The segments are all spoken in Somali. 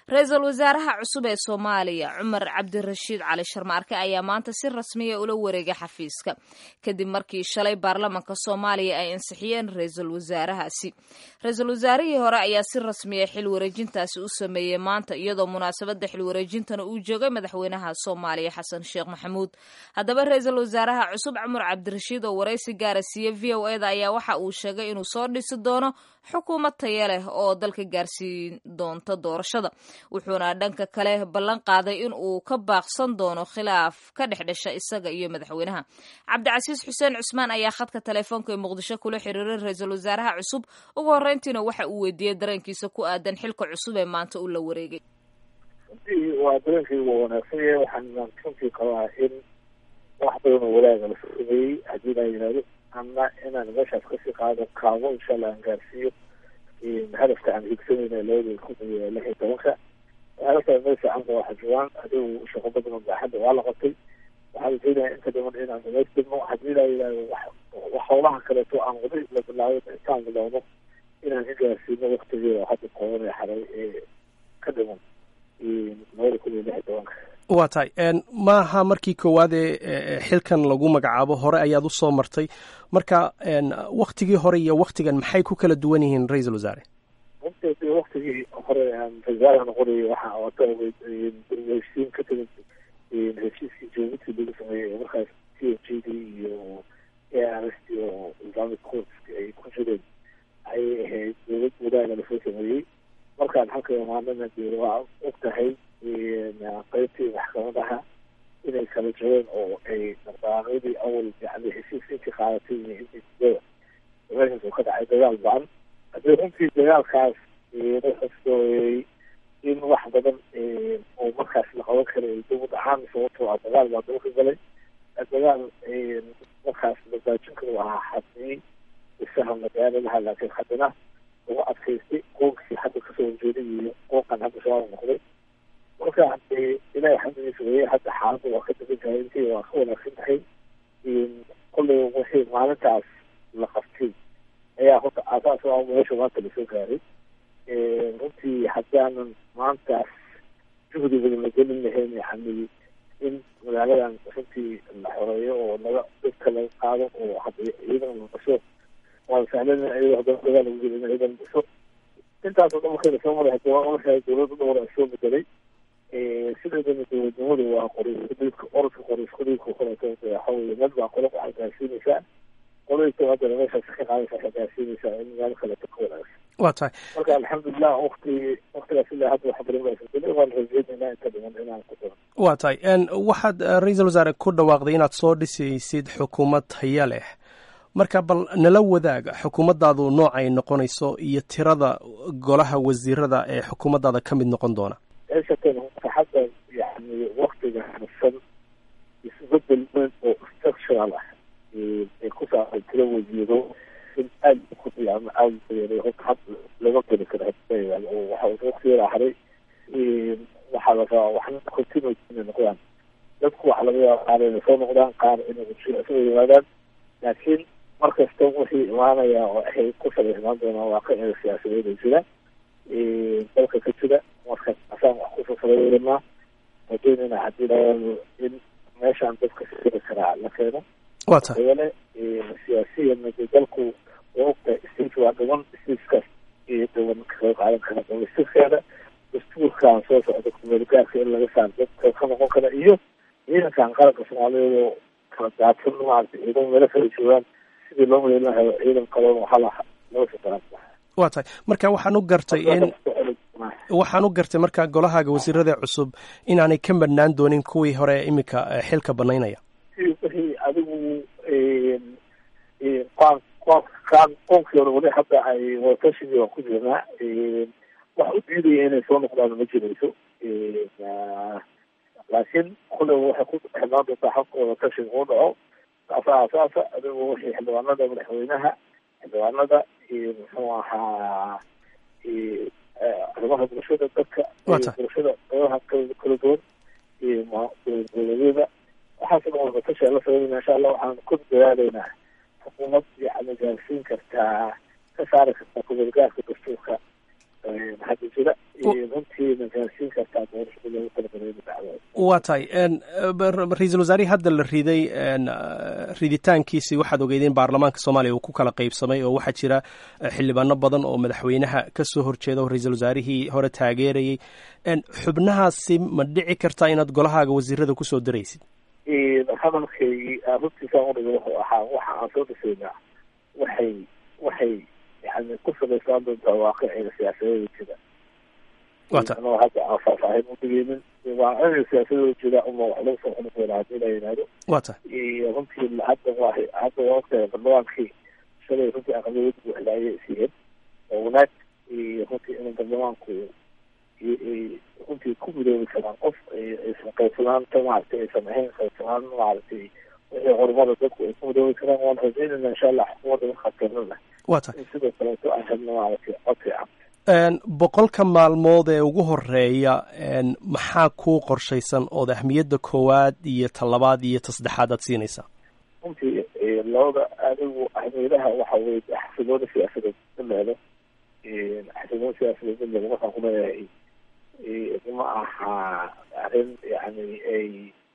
ra-iisul wasaaraha cusub ee soomaaliya cumar cabdirashiid cali sharmaarke ayaa maanta si rasmiya ula wareegay xafiiska kadib markii shalay baarlamanka soomaaliya ay ansixiyeen ra-iisul wasaarahaasi ra-iisul wasaarihii hore ayaa si rasmiya xil wareejintaasi u sameeyey maanta iyadoo munaasabada xil wareejintana uu joogay madaxweynaha soomaaliya xasan sheekh maxamuud haddaba ra-iisul wasaaraha cusub cumar cabdirashiid oo waraysi gaara siiye v o eda ayaa waxa uu sheegay inuu soo dhisi doono xukuumad taya leh oo dalka gaarsiin doonta doorashada wuxuuna dhanka kale ballan qaaday in uu ka baaqsan doono khilaaf ka dhex dhasha isaga iyo madaxweynaha cabdicasiis xuseen cusmaan ayaa khadka teleefoonka ee muqdisho kula xiriiray ra-iisul wasaaraha cusub ugu horreyntiina waxa uu weydiiyey dareenkiisa ku aadan xilka cusub ee maanta uu la wareegay runtii waa dareenkii waa wanaagsan yahay waxaan runtii qabaa in wax badan oo walaaga la sameeyey haddii laa yidhahdo ama inaan meeshaas kasii qaado kaabo insha allah aan gaarsiiyo hadafka aan higsanayna labada kun iyo lix iyo tobanka hadafka meel fiican ba waxa joogaan adigu shaqo badan oo baaxadda waa la qabtay waxaan rajeynayaa inta dhiman inaan dhamaystirno haddii laa yidhahdo wax wax howlaha kaleeto aan wada la bilaabay intaan bilowno inaan ka gaarsiino waktigeeda hadda koobanee xaray ee ka dhiman labada kun iyo lix iyo tobanka waa tahay maaha markii koowaad ee xilkan lagu magacaabo hore ayaad u soo martay marka waktigii hore iyo waktigan maxay ku kala duwan yihiin ra-iisul wasaare runtii waktigii hore aan ra-isul noqonayay waxa wata heshiin ka timid heshiiskii jabuuti lagu sameeyey markaas t f g d iyo a r s t oo islamic courts ay ku jireen ayay ahayd dowlad wadaaga lasoo sameeyey markaan halka imaanana dee waa og tahay qeybtii maxkamadaha inay kala jireen oo ay dhaqdhaqaaqyadii awal yani heshiiska intii qaadatay iyo intii sidada meeshaas oo ka dhacay dagaal ba-an haddii runtii dagaalkaas la xusooyey in wax badan oo markaas la qaban karay dib u dhacaan sababtoo ah dagaal baa dalka galay dagaal markaas labaajin karo ahaa xadii isaha magaalo laha laakiin haddana ugu adkaystay qoonkii hadda kasoo horjeeday iyo qoonkan hadda shabaab noqday marka ilahay xamdigiisa weye hadda xaaladda waa ka degan tahay intii waa ka wanaagsan tahay kolley wixii maalintaas la qabtay ayaa horta aasaas o meesha maanta lasoo gaaray runtii haddaanan maantaas juhdi badan la gelin lahayn yani in magaaladan runtii la xoreeyo oo laga dadka laga qaado oo hadda ciidan la dhiso waa sahlan iyadoo haddana dagaal lagu jiro in ciidan dhiso intaasoo dhan markay lasoo maray hadda waa markaa dowladda dhowr ay soo bedelay sideedana dowladnimadu waa qoriiskudiibka orodka qoriiskudiibka koleeto waxa weye mid baa qolo waxay gaarsiinaysaa qoladiisa haddana meeshaas ka qaadaysa waxay gaarsiinaysaa in meel kaleeto ka wanaagsan waa tahay marka alxamdulilah wakti waktigaas ilaa hadda wax badan baa isbedelay waan rajeynaynaa inta dhiman inaan ku daro waa tahay waxaad ra-iisul wasaare ku dhawaaqday inaad soo dhisaysid xukuumad haya leh marka bal nala wadaaga xukuumaddaadu noocay noqonayso iyo tirada golaha wasiirada ee xukuumaddaada ka mid noqon doona meeshatan hadda yani waktiga harsan isbedel weyn oo structural ah ay ku saabsan tiro wasiiro in aada ku ama aada uyeelay horta had lama geli karo oo waxa waktigeeda haray waxaa la rabaa waxna continue inay noqdaan dadku waxa laga yaaba qaar inay soo noqdaan qaar inay soo yimaadaan laakiin mar kasta wixii imaanaya oo ay ku salaysnaan doonaan waa ka ega siyaasadeeda jira dalka ka jira marka asaan wax kusoo salaynaa rajeynayna haddii laado in meeshaan dadka siri karaa la keeno waa tahay yeele siyaasiyan de dalku waa ogtahay stage waa dhiman stagekaas iyo dhiban kaga qaadan kara dhamaystirskeeda dastuurkan soo socda kumeelgaarka in laga saaro dadka ka noqon kara iyo ciidankan qaranka soomaaliyeed oo kala daadsan maarata ciidan meelo kala joogaan sidii loo maleyn lahayo ciidan kaloon waxaa la loo shaqeyn waa tahay marka waxaan u gartay in waxaan u gartay marka golahaaga wasiirada cusub inaanay ka madhnaan doonin kuwii hore iminka xilka banaynaya wixii adigu qaan qaan qoonkii hore weli hadda ay watashigii waa ku jirnaa wax u diidaya inay soo noqdaan ma jirayso laakiin kule waxay ku xidnaan doontaa habka wadatashiga uu dhaco saasa asaasa adigu wixii xildhibaanada madaxweynaha xildhibaanada iyo muxuu ahaa arrimaha bulshada dadka bulshada qeybaha kala duwan iyo dowladyada waxaasoo dhan wadatasha la sameynayna insha allah waxaan ku dadaalaynaa xukuumad yani gaarsiin kartaa ka saari kartaa kumeelgaarka dastuurka hadda jira runtiina gaarsiin kartaa doorashada loogu talagalay inu dhacdo waa tahay ra-iisul wasaarihii hadda la riday riditaankiisii waxaad ogeydeen baarlamaanka soomaaliya uu ku kala qeybsamay oo waxaa jira xildhibaano badan oo madaxweynaha kasoo horjeeda oo ra-iisul wasaarihii hore taageerayay xubnahaasi ma dhici kartaa inaad golahaaga wasiirada kusoo daraysid hadalkaygii runtiisaan udhiga wuxuu ahaa waxa aan soo dhisaynaa waxay waxay yani ku salaysaan doontaa waaqiciga siyaasadeeda jira anoo hadda aan faahfaahin udhigeynin waaqiciga siyaasadooda jira uma wax lagu soo xuni doona hadii la yidhaahdo wa ta runtii hadda waa hadda waa ogtahay baarlamaankii shalay runtii aqlabiyad buuxdaayay siiyeen oo wanaag runtii in baarlamaanku runtii ku midoobi karaan qof aysan qaybsanaanta maaragtay aysan ahayn qaybsanaan maaragtay wixii horumada dadku ay ku midoobi karaan waan rajaynayna insha allah xukuumadda markaa keenana wa ta in sidoo kaleeto aan helno maaragtay cod fiican boqolka maalmood ee ugu horeeya maxaa kuu qorshaysan ood ahmiyadda koowaad iyo ta labaad iyo ta saddexaad aad siinaysaa runtii labada adigu ahmiyadaha waxa weye xasiloona siyaasadeed daleelo xasiloona siyaasadeed daleelo markaan ku leeyahay ma aha arrin yani ay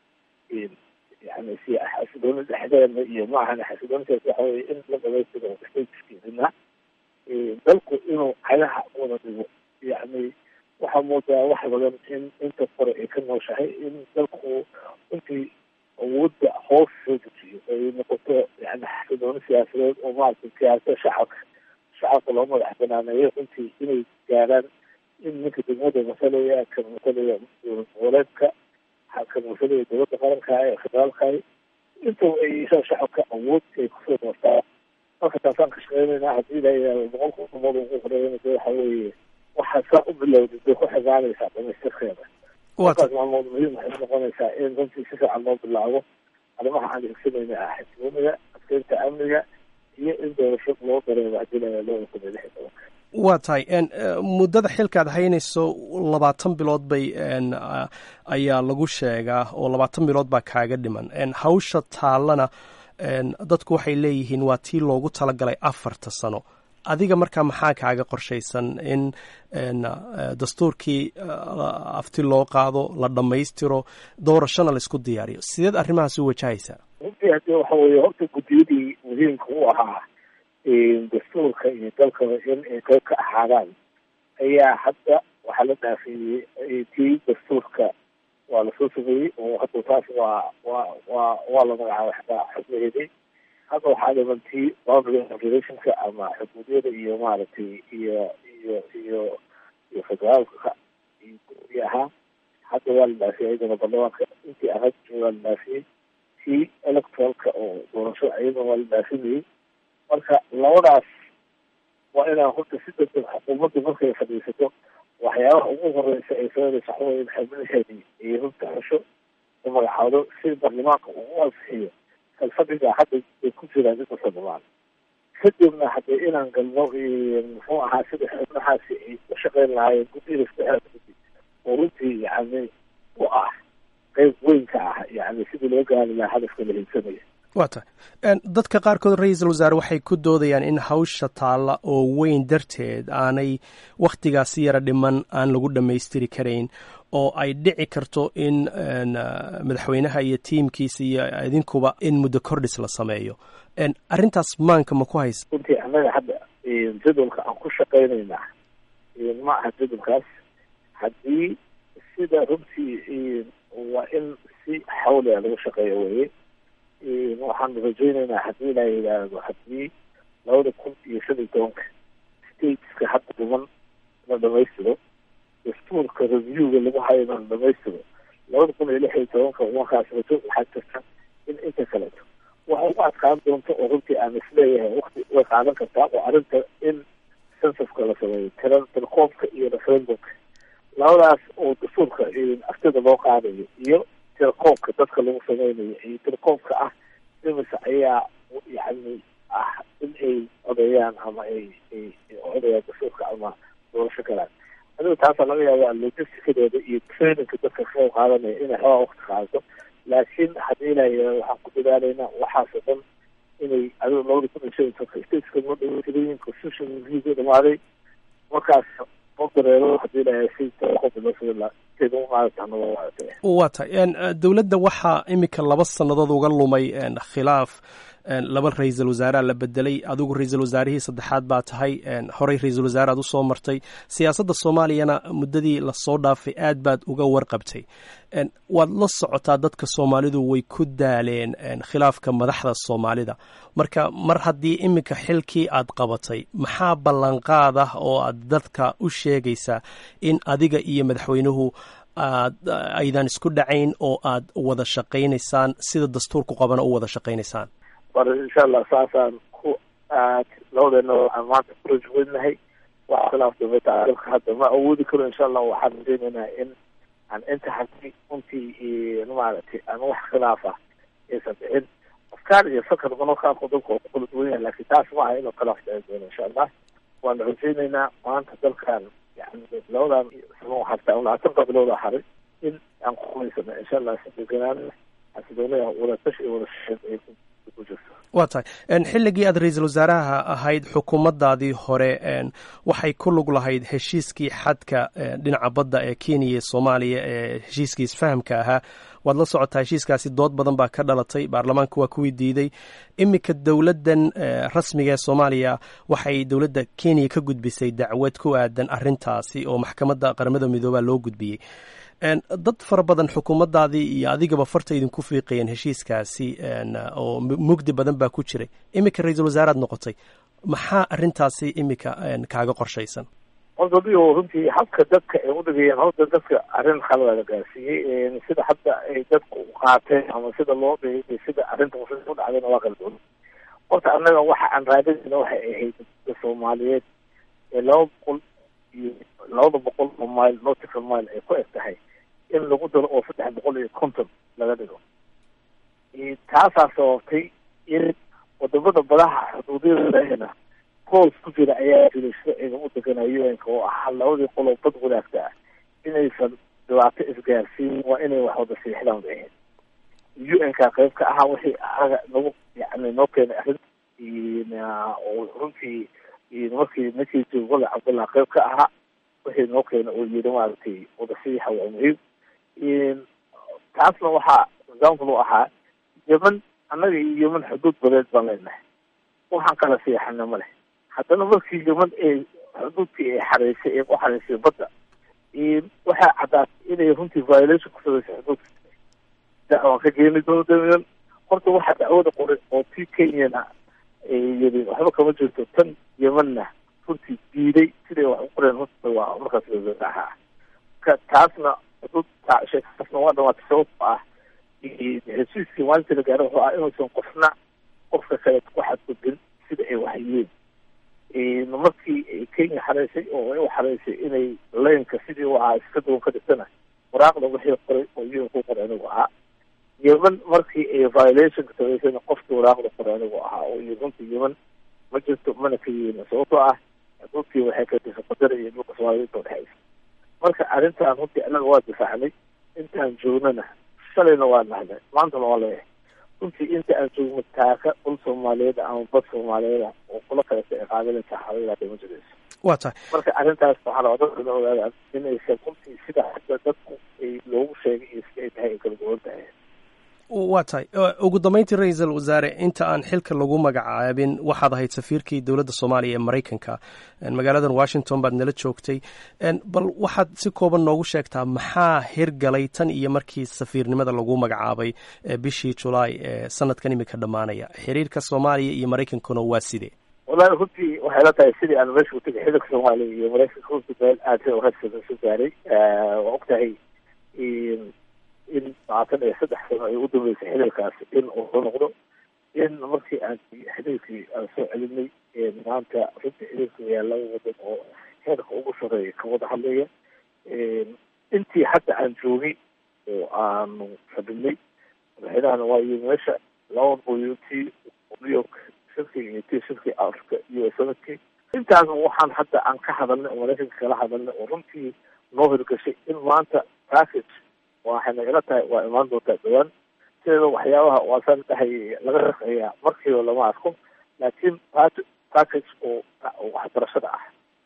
yani si xasiloona dhexdeena iyo ma ahan xasiloona siyaasad waxa weye in la dhamaystiro stateskiisina dalku inuu cagaha wada dhigo yani waxaa moodaa wax badan in inta kore ay ka nooshahay in dalku runtii awoodda hoos soo dejiyo ay noqoto yani xasiloona siyaasadeed oo maaragtay siyaasada shacabka shacabka loo madax banaaneeyo runtii inay gaaraan in ninka degmada masalaya kan masalaya dowlad goboleedka kan masalaya dowladda qaranka ee federaalka intaba ay yeeshaan shacabka awood ay kusoo doortaan marka taasaan ka shaqeynayna haddii la yidhahdo boqolka udhamood ugu horeeyana de waxa weeye waxaa saa u bilowday bay ku xigaanaysaa dhamaystirkeeda markaas maalmood muhiim waxay noqonaysaa in runtii si fiican loo bilaabo arrimaha aan higsanayna ah xasilooniga adkeynta amniga iyo in doorasho loo dareemo haddii la yidhahdo loo kun iyo lix iyo tobanka waa tahay muddada xilkaad haynayso labaatan bilood bay ayaa lagu sheegaa oo labaatan bilood baa kaaga dhiman hawsha taallana dadku waxay leeyihiin waa tii loogu talagalay afarta sano adiga markaa maxaa kaaga qorshaysan in dastuurkii afti loo qaado la dhammaystiro doorashona laisku diyaariyo sideed arrimahaas u wajahaysaa runtii haddii waxa weeye horta guddiyadii muhiimka u ahaa dastuurka iyo dalkaba in ay qayb ka ahaadaan ayaa hadda waxaa la dhaafeeyey tii dastuurka waa lasoo sameeyey oo hadda taas waa waa waa waa la magacaabay xataa xubnaheedii hadda waxaa dhiman tii boundary regulationka ama xuduudyada iyo maaragtay iyo iyo iyo iyo federaalka iyo guddi ahaa hadda waa la dhaafiyey iyadana baarlamaanka intii ahayd waa la dhaafiyey tii electoralka oo doorasho iyadana waa la dhaafinayey marka labadaas waa inaan horta si degdeg xukuumaddu markay fadhiisato waxyaabaha ugu horeysa ay sameynaysa waxa weye in xubnaheedii ay runta xusho u magacaado si baarlamaanka ugu ansixiyo kalfadhiga hadda ay ku jiraan inta baarlamaan kadibna haddee inaan galno muxuu ahaa sida xubnahaasi ay u shaqeyn lahaayeen guddida saddexda guddi oo runtii yani u ah qeyb weyn ka ah yani sidii loo gaari lahaa hadafka la hiigsanaya waa tahay dadka qaarkood ra-iisul wasaare waxay ku doodayaan in hawsha taalla oo weyn darteed aanay wakhtigaasi yara dhiman aan lagu dhammaystiri karayn oo ay dhici karto in madaxweynaha iyo tiimkiisa iyo idinkuba in muddo kordhis la sameeyo arrintaas maanka ma ku haysa runtii annaga hadda jadwalka aan ku shaqaynaynaa ma aha jadwalkaas haddii sida runtii waa in si xawliga lagu shaqeeyo weye waxaan rajaynaynaa haddii la yidhaahdo haddii labada kun iyo shan iyo tobanka stateska hadda dhiman la dhamaystiro dastuurka reviewga lagu hayo la dhamaystiro labada kun iyo lix iyo tobanka markaas rajo waxaa jirta in inta kaleeto waxa ugu adkaan doonta oo runtii aan isleeyahay wakti way qaadan kartaa oo arrinta in censuska la sameeyo tira tirkoobka iyo referendumka labadaas oo dastuurka aftida loo qaadayo iyo tirkoobka dadka lagu sameynayo iyo tirkoobka ah imisa ayaa yani ah in ay odeeyaan ama ay ay odayaan dastuurka ama doorasho galaan adiga taasaa laga yaabaa logisticadeeda iyo trainingka dadka ka qayb qaadanaya inay xoogaa wakti qaadato laakiin haddii la yidhahdo waxaan ku dadaalaynaa waxaasoo dhan inay adiga labada kun iyo shan iyo tobanka stateska noo dhaweytirayin constitution reviewga dhamaaday markaas oo dareero hadii lahay si qobilosila sida u qaadata naba waate waa tahay dowladda waxaa iminka laba sannadood uga lumay khilaaf laba ra-iisul wasaareha la bedelay adigu ra-iisul wasaarihii saddexaad baa tahay horey ra-iisul wasaare aad usoo martay siyaasadda soomaaliyana muddadii lasoo dhaafay aad baad uga warqabtay waad la socotaa dadka soomaalidu way ku daaleen khilaafka madaxda soomaalida marka mar haddii iminka xilkii aad qabatay maxaa ballanqaad ah oo aad dadka u sheegaysaa in adiga iyo madaxweynuhu aad aydan isku dhacayn oo aad wada shaqaynaysaan sida dastuurku qabana u wada shaqaynaysaan war insha allah saasaan ku aad labadeena waxaan maanta ku rajweynahay wax khilaaf dambeeta dalka hadda ma awoodi karo insha allah waxaan rajeynaynaa in aan inta hadii runtii maaragtay aan wax khilaaf ah aysan dhicin afkaar iyo fakar banakaanku dalka waa ku kala duwan yahay laakiin taas ma aha inuu khilaaf dhici doono insha allah waan rajeynaynaa maanta dalkan yani labadan sano harta labaatanka bilowda haray in aan ku qumaysano insha allah sideganaan xasiloonaya wadatash iyo wada shaqeyn ay ku jirto waa tahay xilligii aad ra-iisul wasaaraha ahayd xukuumaddaadii hore waxay ku lug lahayd heshiiskii xadka dhinaca badda ee kenya iyo soomaaliya ee heshiiskii isfahamka ahaa waad la socotaa heshiiskaasi dood badan baa ka dhalatay baarlamaanka waa kuwii diiday iminka dowladdan rasmiga ee soomaaliya waxay dowladda kenya ka gudbisay dacwad ku aadan arrintaasi oo maxkamadda qaramada midoobaa loo gudbiyey dad fara badan xukuumaddaadii iyo adigaba farta idinku fiiqayeen heshiiskaasi oo mugdi badan baa ku jiray iminka ra-iisul wasaaraad noqotay maxaa arrintaasi iminka kaaga qorshaysan horta dio runtii habka dadka ay udhigayeen horta dadka arrin khalada la gaarsiiyey sida hadda ay dadku qaateen ama sida loo dhigay sida arrinta u dhacdayna waa kala duwan horta annaga waxa aan raadinayna waxay ahayd dadka soomaaliyeed ee laba boqol iyo labada boqol oo mile nautical mile ay ku eg tahay in lagu daro oo saddex boqol iyo konton laga dhigo taasaa sababtay in wadamada badaha xuduudyadana koos ku jira ayaa jiray sharciga u deganayo un-ka oo ahaa labadii qoloo bad wadaagta ah inaysan dhibaato isgaarsiin waa inay wax wada siixdaan bay ahayd u n-ka qayb ka ahaa wixii aga nagu yani noo keenay arrin oo runtii markii ninkii jogole cabdullah qayb ka ahaa wixii noo keena oo yiri maaragtay wada sixa waa muhiim taasna waxaa example u ahaa yeman annaga iyo yeman xuduud badeed baan leenahay waxaan kala siixana ma leh haddana markii yeman ee xuduudkii ay xareysay ee ku xareysay badda waxaa caddaatay inay runtii violation ku samaysay xuduudka dacwaan ka geeni doono damian horta waxaa dacwada qoray oo tii kenyana yiri waxba kama jirto tan yemanna runtii diiday siday wax u qoreen horta waa markaas ahaa ka taasna sheekaasna waa dhamaatay sababto ah heshiiskii maalintii la gaaro wuxuu ah inuusan qofna qofka kale ku xadgudbin sida ay waxyeen markii ay kenya xareysay oo ay u xareysay inay laynka sidii u ahaa iska duwan ka dhigtana waraaqda wixii qoray oo un ku qoray anigu ahaa yeman markii ay violationka samaysayna qofkii waraaqda qoray anigu ahaa oo iyo runtii yeman ma jirto mana ka yeelin sababtoo ah dhulkii waxay ka disay qadara iyo dhulka soomaaliyinta udhexaysa marka arrintan runtii annaga waa difaacnay intaan joognana shalayna waa nahnay maantana waa leeyahay runtii inta aan joogno taaka dhul soomaaliyeed ama bad soomaaliyeeda oo kula kaleta ay qaadanaysa xawilaada ma jirayso waa tahay marka arrintaas waxaa la dadkana ogaadaan inaysan runtii sida hadda dadku ay loogu sheegay iyo sida ay tahay ay kala duwan tahay waa tahay ugu dambeyntii ra-iisul wasaare inta aan xilka lagu magacaabin waxaad ahayd safiirkii dowladda soomaaliya ee maraykanka magaaladan washington baad nala joogtay bal waxaad si kooban noogu sheegtaa maxaa hirgalay tan iyo markii safiirnimada lagu magacaabay bishii julaay ee sanadkan imika dhammaanaya xiriirka soomaaliya iyo maraykankuna waa sidee wallahi runtii waxay la tahay sidii aan meesha utagay xiriirka soomaaliya iyo maraykanka runtii meel aad rasada isu gaaray waa og tahay in labaatan iyo saddex sano ay u dambeysay xiriirkaasi in uu soo noqdo in markii aan xiriirkii aan soo celinay maanta runtii xiriirka ayaa laba wadan oo heerka ugu sareeya ka wada hadlaya intii hadda aan joogay oo aanu fadhinay madaxweynahana waa iyo meesha laba boyo tii new york shirkii iyo tii shirkii africa iyo sanadkii intaas waxaan hadda aan ka hadalnay oo maraykanka kala hadalnay oo runtii noo hirgashay in maanta package waxayna ila tahay waa imaan doontaa dhawaan sideeda waxyaabaha waasaan dhahay laga shaqeeyaa markiiba lama arko laakiin package oo waxbarashada ah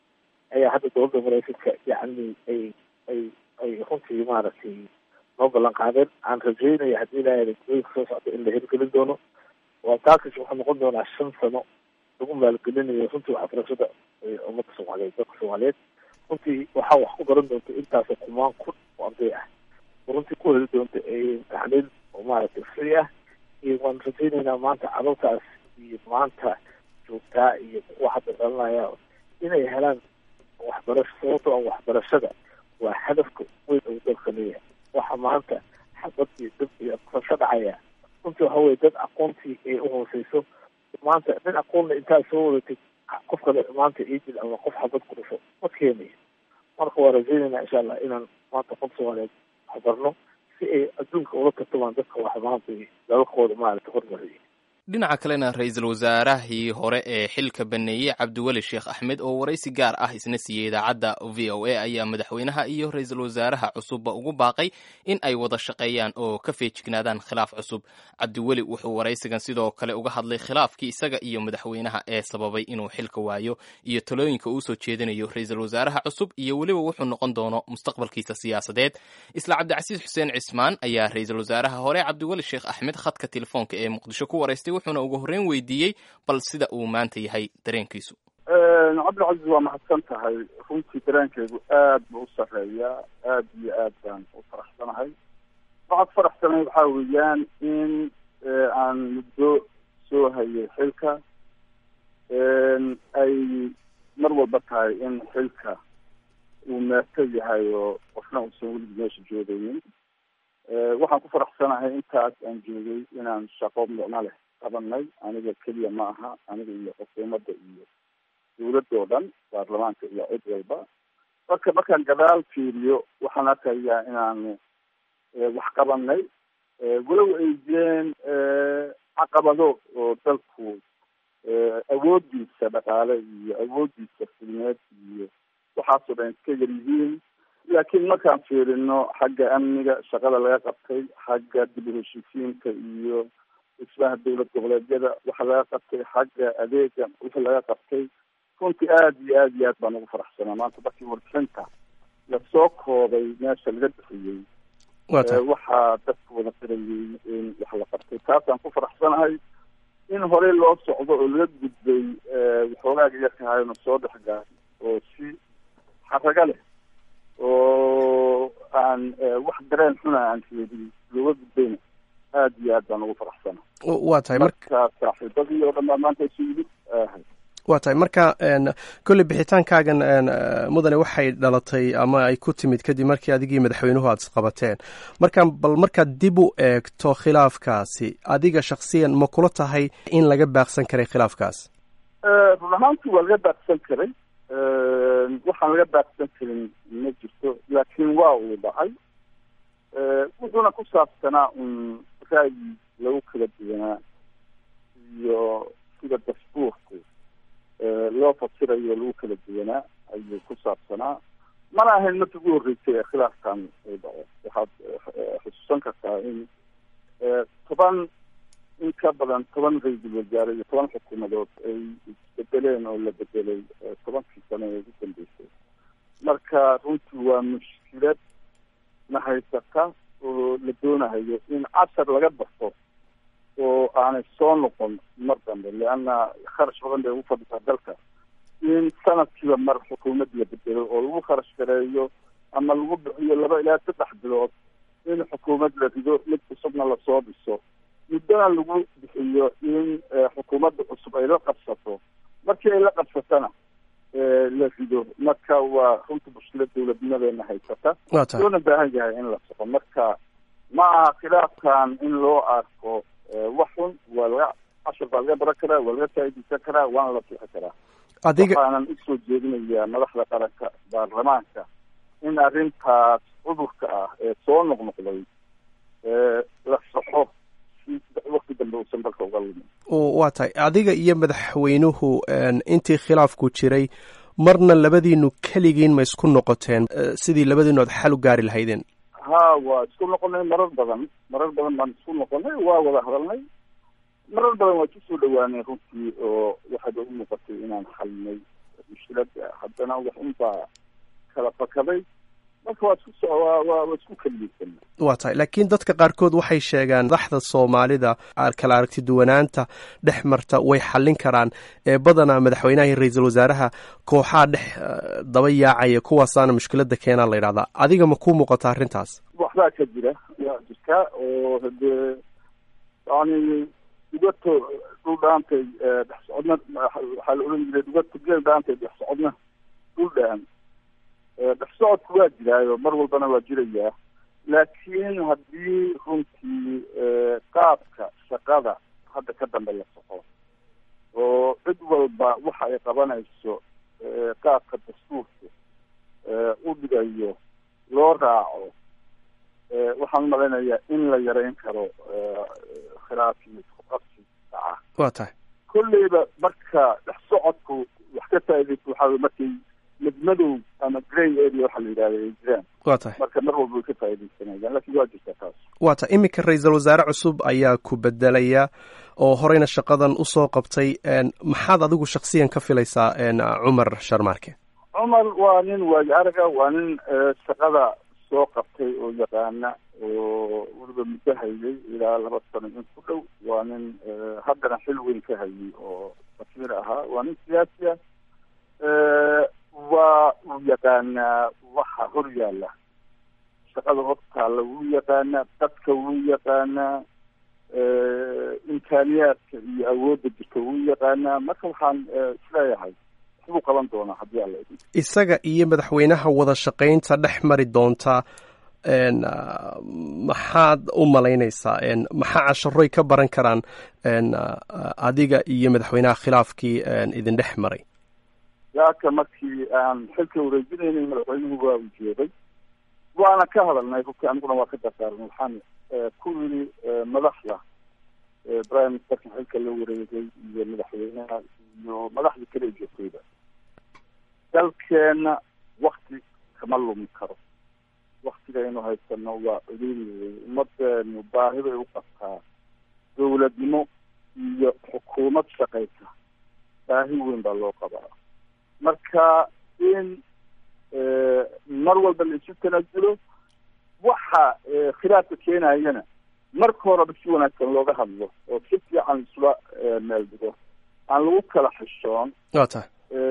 ayaa hadda dowladda maraykanka yacni ay ay ay runtii maaragtay noo ballan qaadeen aan rajeynaya haddii ilaahay elektrooyinka soo socda in la hirgelin doono waa taakis wuxuu noqon doonaa shan sano lagu maalgelinayo runtii waxbarashada ummadda soomaaliyeed dadka soomaaliyeed runtii waxaa wax ku baran doonta intaasoo kumaan kun oo arday ah runtii ku heli doonta tacliil oo maaragtay free ah iyo waan rajeynaynaa maanta carruurtaas iyo maanta joogtaa iyo kuwa hadda dhalanaya inay helaan waxbarasho sababtoo ah waxbarashada waa hadafka weyn uu dalka leeyahay waxa maanta xabad iyo dab iyo ka dhacaya runtii waxa weye dad aqoontii ay uhooseyso maanta nin aqoonna intaad soo wadatid qof kale maanta idil ama qof xabad ku dhasho ma keenayo marka waa rajeynaynaa insha allah inaan maanta qof soomaaliyeed waxbarno si ay adduunka ula tartamaan dadka wax maanta dalalkooda maaragta hormariyay dhinaca kalena ra-iisul wasaarahii hore ee xilka baneeyey cabdiweli sheekh axmed oo waraysi gaar ah isna siiyey idaacadda v o a ayaa madaxweynaha iyo ra-iisul wasaaraha cusubba ugu baaqay in ay wada shaqeeyaan oo ka feejignaadaan khilaaf cusub cabdiweli wuxuu waraysigan sidoo kale uga hadlay khilaafkii isaga iyo madaxweynaha ee sababay inuu xilka waayo iyo talooyinka uu soo jeedinayo ra-iisul wasaaraha cusub iyo weliba wuxuu noqon doono mustaqbalkiisa siyaasadeed isla cabdicasiis xuseen cismaan ayaa ra-iisul wasaaraha hore cabdiweli sheekh axmed khadka telefoonka ee muqdisho ku waraystay wuxuuna ugu horreyn weydiiyey bal sida uu maanta yahay dareenkiisu cabdilcaziz waa mahadsan tahay runtii dareenkaygu aad buu u sarreeyaa aad iyo aad baan u faraxsanahay waxaad faraxsanahay waxaa weeyaan in aan muddo soo hayay xilka ay mar walba tahay in xilka uu meerto yahay oo qofna uusan weligii meesha joogaynin waxaan ku faraxsanahay intaas aan joogay inaan shaqo micno leh qabanay aniga keliya ma aha aniga iyo xukuumadda iyo dawladda oo dhan baarlamaanka iyo cid walba marka markaan gadaal fiiriyo waxaan arkayaa inaanu wax qabanay walow ay jireen caqabado oo dalku awoodiisa dhaqaale iyo awoodiisa fulmeed iyo waxaasoo dhan iska yar yihiin laakiin markaan fiirino xagga amniga shaqada laga qabtay xagga dib u heshiisiinta iyo dhismaha dowlad goboleedyada waxa laga qabtay xagga adeega wixii laga qabtay runtii aad iyo aad iyo aad baan ugu faraxsanaa maanta markii warbixinta lasoo koobay meesha laga bixiyey waxaa dadku wada qirayay in wax la qabtay taasaan ku faraxsanahay in horey loo socdo oo laga gudbay waxoogaaga yarkahayona soo dhexgaay oo si xaraga leh oo aan wax dareen xuna aan reedin looga gudbayna aad iyo aad baan ugu faraxsana waa tahay marka saaxiibadii oo dhan baa maanta isu yimid ahay waa tahay marka kolley bixitaankaagan mudane waxay dhalatay ama ay ku timid kadib markii adigii madaxweynuhu aada isqabateen marka bal markaad dib u eegto khilaafkaasi adiga shaksiyan ma kula tahay in laga baaqsan karay khilaafkaas run ahaantii waa laga baaqsan karay waxaan laga baaqsan karin ma jirto laakiin waa uu dhacay wuxuuna ku saabsanaa un ra'yi lagu kala duwanaa iyo sida dasbuurku loo fasirayo lagu kala duwanaa ayuu ku saabsanaa mana ahayn markii ugu horreysay ee khilaafkan uu dhaco waxaad xusuusan kartaa in toban in ka badan toban ra-iisul wasaare iyo toban xukuumadood ay isbedeleen oo la bedelay tobankii sano ee ugu dambeysay marka runtii waa mushkilad na haysata oo la doonayo in cashar laga barto oo aanay soo noqon mar dambe leanna kharash badan bay ugu fadhisaa dalka in sanadkiiba mar xukuumad la bedelo oo lagu kharash gareeyo ama lagu bixiyo laba ilaa saddex bilood in xukuumad la rido mid cusubna lasoo dhiso muddona lagu bixiyo in xukuumadda cusub ay la qabsato markii ay la qabsatana la rido marka waa runta mushkilad dawladnimadeena haysata loona baahan yahay in la soco marka ma aha khilaafkan in loo arko wax xun waa laga cashar baa laga baran karaa waa laga faaideysan karaa waana la bixi karaa adiga waxaanan usoo jeedinayaa madaxda qaranka baarlamaanka in arrintaas cudurka ah ee soo noqnoqday la saxo si wakti dambe uusan dalka uga lumin waa tahay adiga iyo madaxweynuhu intii khilaafku jiray marna labadiinu keligiin ma isku noqoteen sidii labadiinu aad xal u gaari lahaydeen ha waa isku noqonay marar badan marar badan baan isku noqonay waa wada hadalnay marar badan waa kusoo dhawaanay runtii oo waxaad ugu muuqatay inaan xalinay mushkilada haddana wax unbaa kala bakaday marka waa isku waa waa isku keliyeysana waa tahay laakiin dadka qaarkood waxay sheegaan madaxda soomaalida kala aragti duwanaanta dhex marta way xallin karaan ee badanaa madaxweynaha iyo ra-iisul wasaaraha kooxaa dhex daba yaacaya kuwaasaana mushkilada keenaa la yidhahdaa adiga ma ku muuqata arrintaas waxbaa ka jira waa jirtaa oo hadee yani dhugato dhul dhaantay dhex socodna waxaa la odhan jiray dhugato geel dhaantay dhex socodna dhul dhaan dhex socodku waa jiraayo mar walbana waa jirayaa laakiin haddii runtii qaabka shaqada hadda ka dambe la soco oo cid walba waxa ay qabanayso qaabka dastuurka u dhigayo loo raaco waxaan umalaynayaa in la yareyn karo khilaafkii isku qabsi dhaca waa tahay kolleyba marka dhex socodku wax ka faaidaysa waxaa markay midmadow ama grey area waxaa la yidhahda ay jiraan waa tahay marka mar walba way ka faaidaysanayaan lakin waa jirta taas waa tahay iminka ra-iisul wasaare cusub ayaa ku bedelaya oo horeyna shaqadan usoo qabtay maxaad adigu shaksiyan ka filaysaa cumar sharmaarke cumar waa nin waayo araga waa nin shaqada soo qabtay oo yaqaana oo weliba muddo hayay ilaa laba sano in ku dhow waa nin haddana xil weyn ka hayay oo wasiir ahaa waa nin siyaasi ah waa uu yaqaanaa waxa hor yaalla shaqada hortaalla wuu yaqaanaa dadka wuu yaqaanaa imkaaniyaadka iyo awoodda jirta wuu yaqaanaa marka waxaan isleeyahay waxbuu qaban doonaa haddii alla idin isaga iyo madaxweynaha wada shaqaynta dhex mari doonta maxaad u malaynaysaa maxaa casharoy ka baran karaan adiga iyo madaxweynaha khilaafkii idin dhex maray yaaka markii aan xilka wareejinaynay madaxweynuhu waa u jeeday waana ka hadalnay rugti aniguna waa ka dardaarnay waxaan ku yidhi madaxda prime ministerka xilka la wareegay iyo madaxweynaha iyo madaxda kale ee joogtayba dalkeena wakti kama lumi karo waktigaynu haysano waa cuduri wey ummadeenu baahi bay u qabtaa dawladnimo iyo xukuumad shaqaysa baahi weyn baa loo qabaa marka in mar walba la isu tanaasulo waxa khilaafka keenayana marka horeba si wanaagsan looga hadlo oo si fiican isula meel dhigo aan lagu kala xishoon waa tahay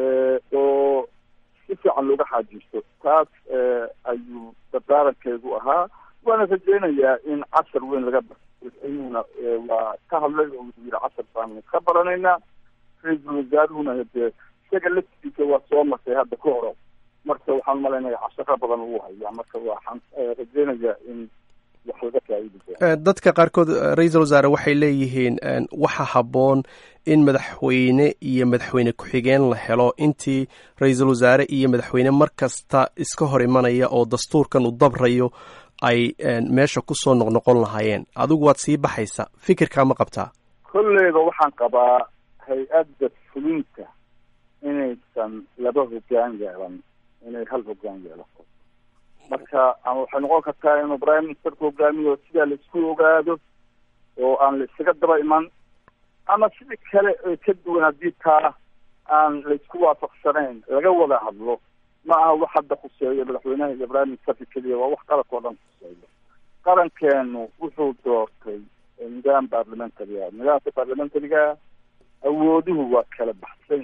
oo si fiican looga xaajisto taas ayuu dardaarankeedu ahaa waana rajeynayaa in cashar weyn laga ayuuna waa ka hadlay oo wuxuu yihi cashar baanu ka baranaynaa ra-iisul wasaaruhuna hadee isaga laftiisa waa soo martay hadda ka horo marka waxaan malaynaya casharo badan uu hayaa marka waxaan rajeynayaa in wax laga faaidi doono dadka qaarkood ra-iisul wasaare waxay leeyihiin waxa habboon in madaxweyne iyo madaxweyne ku-xigeen la helo intii ra-iisul wasaare iyo madaxweyne mar kasta iska hor imanaya oo dastuurkan uu dabrayo ay meesha kusoo noqnoqon lahaayeen adigu waad sii baxaysa fikirkaa ma qabtaa kolleyba waxaan qabaa hay-adda fulinta inaysan laba hoggaan yeelan inay hal hoggaan yeelato marka ama waxay noqon kartaa inuu prime ministerka hogaamiyo sidaa la isku ogaado oo aan la isaga daba iman ama sidii kale ee ka duwan haddii taa aan la isku waafaqsanayn laga wada hadlo ma aha wax hadda khuseeyo madaxweynaha iyo prime ministerka keliya waa wax qaranka oo dhan khuseeyo qarankeenu wuxuu doortay nidaam parliamentary ah nidaamka parliamentariga awooduhu waa kala baxsan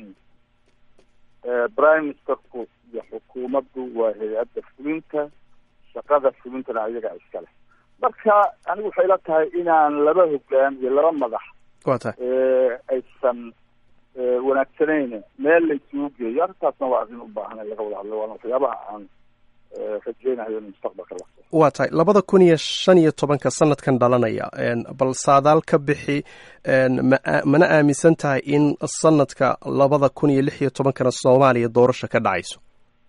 prime ministerku iyo xukuumaddu waa hay-adda fulinta shaqada fulintana ayaga iska leh marka anigu waxay la tahay inaan laba hoggaan iyo laba madax waa tahay aysan wanaagsanayn meel la isugu geeyo arrintaasna waa arrin u baahan in laga wada hadlo waana waxyaabaha aan rajeynayo in mustaqbalka la waa tahay labada kun iyo shan iyo tobanka sanadkan dhalanaya bal saadaal ka bixi ma mana aaminsan tahay in sanadka labada kun iyo lix iyo tobankana soomaaliya doorasha ka dhacayso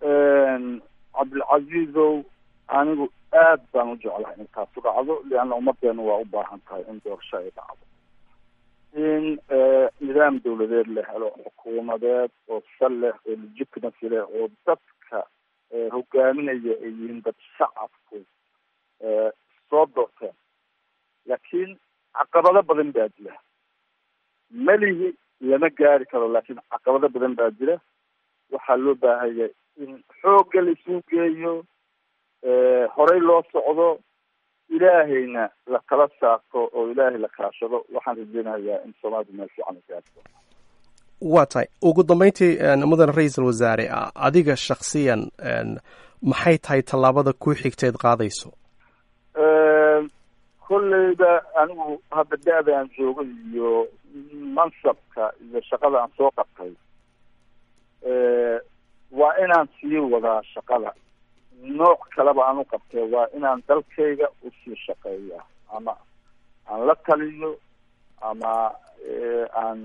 cabdilcaziizow anigu aad baan u jeclahay in taasu dhacdo leanna ummadeenu waa u baahan tahay in doorasho ay dhacdo in nidaam dawladeed la helo xukuumadeed oo sal leh oo legitimacy leh oo dadka hogaaminaya ay yihiin dad shacabku soo doorteen laakiin caqabado badan baa jira melihi lama gaari karo laakiin caqabado badan baa jira waxaa loo baahaya in xoogga laisuu geeyo horey loo socdo ilaahayna la kala saarto oo ilaahay la kaashado waxaan rajeynayaa in soomaalidu meel fiican gaarto waa tahay ugu dambeyntii mudan ra-iisul wasaare adiga shaksiyan maxay tahay tallaabada ku xigteed qaadayso kolleyda anigu hadda da-da aan joogo iyo mansabka iyo shaqada aan soo qabtay waa inaan sii wadaa shaqada nooc kaleba aan u qabtay waa inaan dalkayga usii shaqeeya ama aan la taliyo ama aan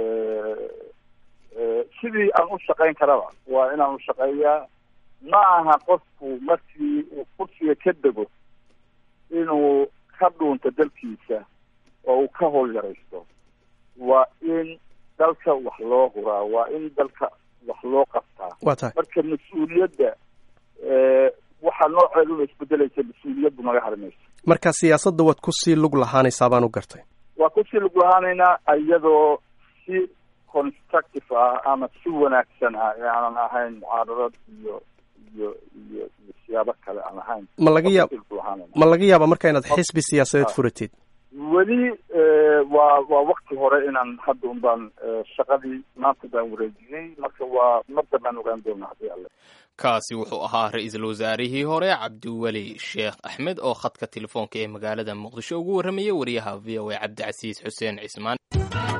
sidii aan u shaqayn karaba waa inaan ushaqeeyaa ma aha qofku markii uu kursiga ka dego inuu ka dhuunto dalkiisa oo uu ka howl yaraysto waa in dalka wax loo huraa waa in dalka wax loo qabtaa waa tahay marka mas-uuliyadda waxaa nooceedu la isbedelaysa mas-uuliyaddu naga harimayso marka siyaasadda waad kusii lug lahaanaysaa baan u gartay waa kusii lug lahaanaynaa iyadoo si constructive ah ama si wanaagsan ah ee aanan ahayn mucaaradad iyo iyo iyo iyo siyaabo kale aan ahayn ma laga yaab ma laga yaaba marka inaad xisbi siyaasadeed furatid weli waa waa wakti hore inaan hadda un baan shaqadii maanta baan wareejiyey marka waa mar dambaan ogaan doonaa haddii alle kaasi wuxuu ahaa ra-iisul wasaarihii hore cabdiweli sheekh axmed oo khadka telefoonka ee magaalada muqdisho ugu warramayay wariyaha v o a cabdicasiis xuseen cismaan